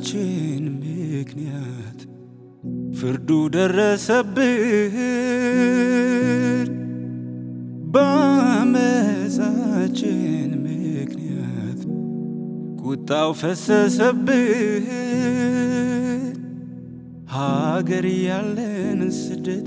በአመፃችን ምክንያት ፍርዱ ደረሰብን። በአመፃችን ምክንያት ቁጣው ፈሰሰብን። ሀገር ያለን ስደት፣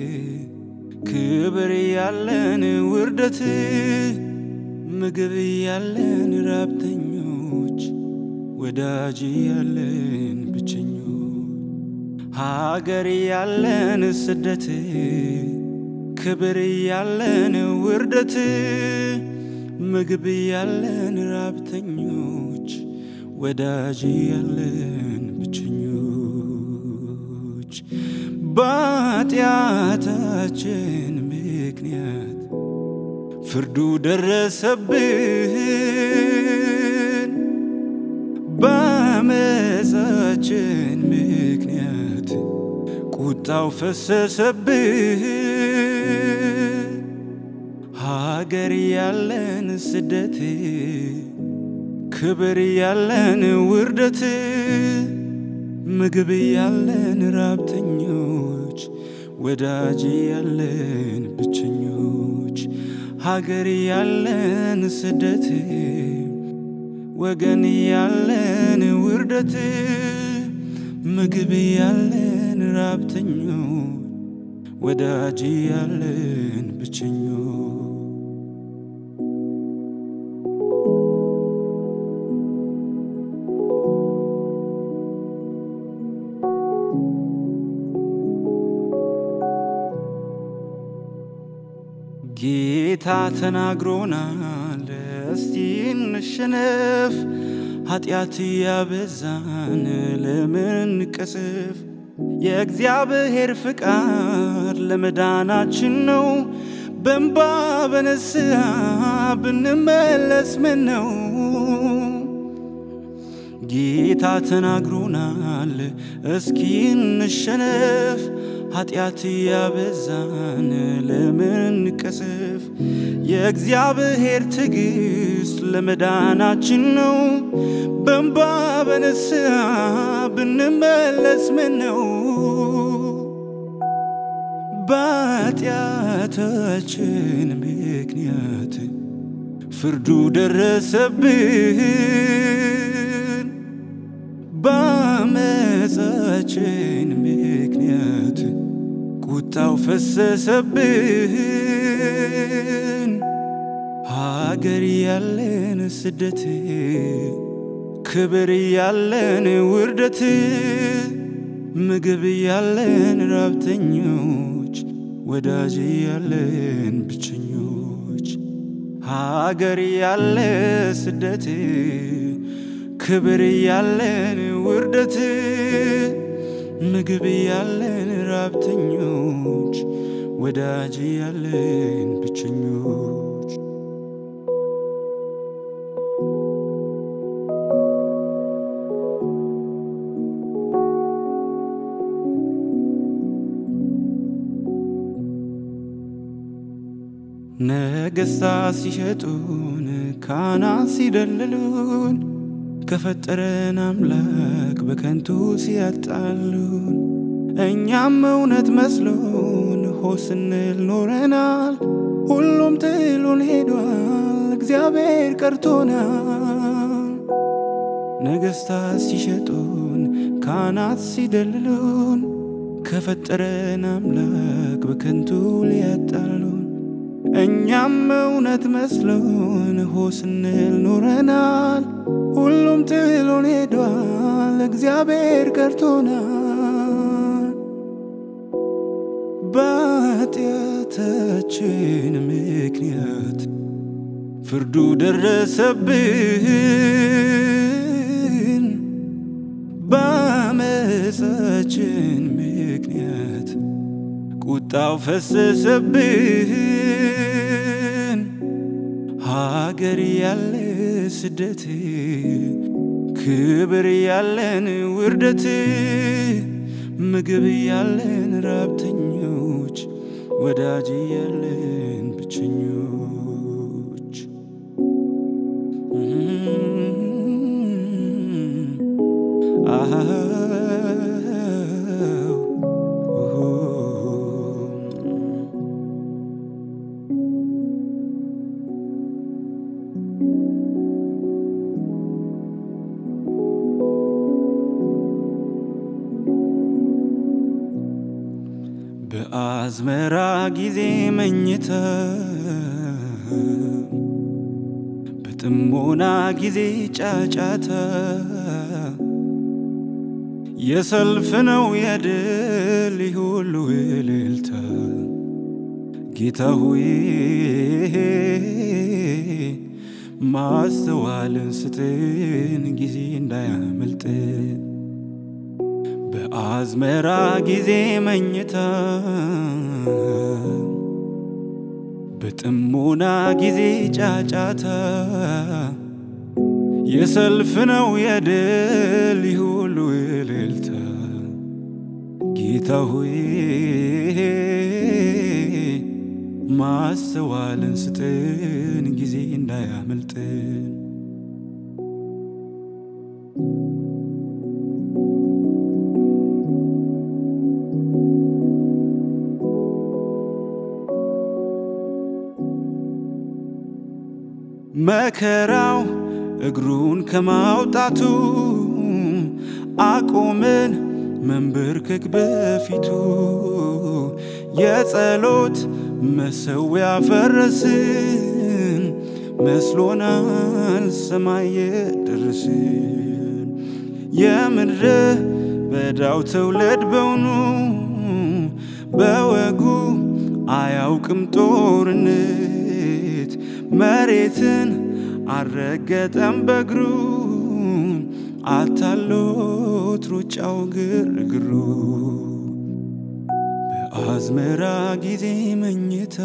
ክብር ያለን ውርደት፣ ምግብ ያለን ራብተኞች፣ ወዳጅ ያለን ብቸኞች፣ ሀገር ያለን ስደት፣ ክብር ያለን ውርደት፣ ምግብ ያለን ራብተኞች፣ ወዳጅ ያለን ብቸኞች በኃጢአታችን ምክንያት ፍርዱ ደረሰብን። በአመፃችን ምክንያት ቁጣው ፈሰሰብን። ሀገር ያለን ስደት፣ ክብር ያለን ውርደት፣ ምግብ ያለን ራብተኞች፣ ወዳጅ ያለን ብቸኞች፣ ሀገር ያለን ስደት፣ ወገን ያለን ውርደት፣ ምግብ ያለን ራብተኞች፣ ወዳጅ ያለን ብቸኞች ጌታ ተናግሮናል፣ እስቲ እንሸነፍ። ኃጢአት ያበዛን ለምን እንቀስፍ? የእግዚአብሔር ፍቃድ ለመዳናችን ነው። በእንባ በንስሐ ብንመለስ ምን ነው? ጌታ ተናግሮናል፣ እስኪ እንሸነፍ። ኃጢአት ያበዛን ለምን እንቀስፍ? የእግዚአብሔር ትዕግሥት ለመዳናችን ነው። በእንባ በንስሐ ብንመለስ ምን ነው? በኃጢአታችን ምክንያት ፍርዱ ደረሰብን። በአመፃችን ምክንያት ቁጣው ፈሰሰብን። ሀገር ያለን ስደት፣ ክብር ያለን ውርደት፣ ምግብ ያለን ራብተኞች፣ ወዳጅ ያለን ብቸኞች፣ ሀገር ያለ ስደት ክብር ያለን ውርደት፣ ምግብ ያለን ራብተኞች፣ ወዳጅ ያለን ብቸኞች ነገሥታት ሲሸጡን ካህናት ሲደልሉን ከፈጠረን አምላክ በከንቱ ሲያጣሉን እኛም እውነት መስሎን ሆ ስንል ኖረናል። ሁሉም ጥሎን ሄዷል፣ እግዚአብሔር ቀርቶናል። ነገሥታት ሲሸጡን ካህናት ሲደልሉን ከፈጠረን አምላክ በከንቱ ሊያጣሉን እኛም እውነት መስሎን ሆ ስንል ኖረናል። ሁሉም ጥሎን ሄዷል፣ እግዚአብሔር ቀርቶናል። በኃጢአታችን ምክንያት ፍርዱ ደረሰብን። በአመፃችን ምክንያት ቁጣው ፈሰሰብን። ሀገር ያለ ስደት፣ ክብር ያለን ውርደት፣ ምግብ ያለን ራብተኞች፣ ወዳጅ ያለን ብቸኞች በአዝመራ ጊዜ መኝታ በጥሞና ጊዜ ጫጫታ የሰልፍ ነው የድል ሁሉ እልልታ ጌታ ሆይ ማስተዋልን ስጥን ጊዜ እንዳያመልጥን በአዝመራ ጊዜ መኝታ በጥሞና ጊዜ ጫጫታ የሰልፍ ነው የድል ሁሉ እልልታ ጌታ ሆይ ማስተዋልን ስጥን ጊዜ እንዳያመልጥን መከራው እግሩን ከማውጣቱ አቆምን መንበርከክ በፊቱ የጸሎት መሰዊያ ፈረስን መስሎናል ሰማይ የደረስን የምድረ በዳው ትውልድ በውኑ በወጉ አያውቅም ጦርነት መሬትን አልረገጠም በእግሩ አታሎት ሩጫው ግርግሩ በአዝመራ ጊዜ መኝታ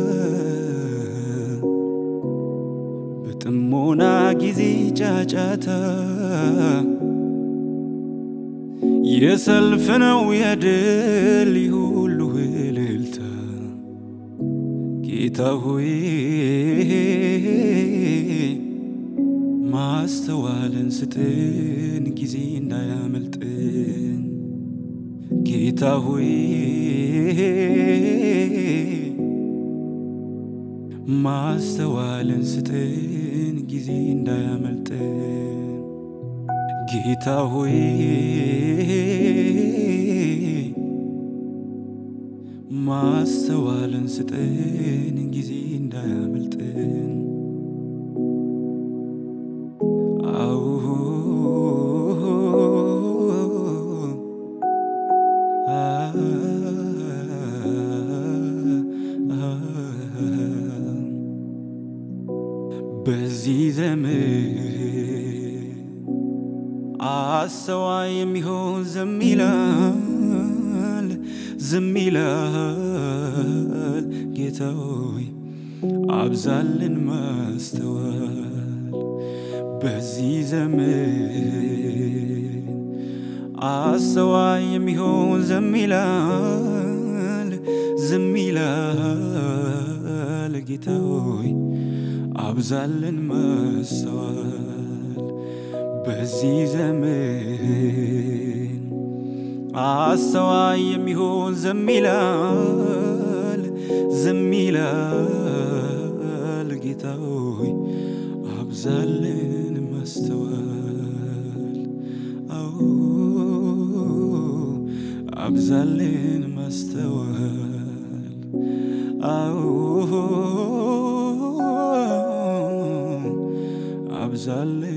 በጥሞና ጊዜ ጫጫታ የሰልፍ ነው የድል ሁሉ እልልታ ጌታ ሆይ ማስተዋልን ስጥን ጊዜ እንዳያመልጥን ጌታ ሆይ ማስተዋልን ስጥን ጊዜ እንዳያመልጥን ጌታ ሆይ ማስተዋልን ስጥን ጊዜ እንዳያመልጥን አዎ በዚህ ዘመን አስተዋይ የሚሆን ዝም ይላል ዝም ይላል ጌታ ሆይ አብዛልን ማስተዋል በዚህ ዘመን አስተዋይ የሚሆን ዝም ይላል ዝም ይላል ጌታ ሆይ አብዛልን ማስተዋል በዚህ ዘመን አስተዋይ የሚሆን ዝም ይላል ዝም ይላል ጌታ ሆይ አብዛልን ማስተዋል አዎ አብዛልን ማስተዋል አዎ አብዛልን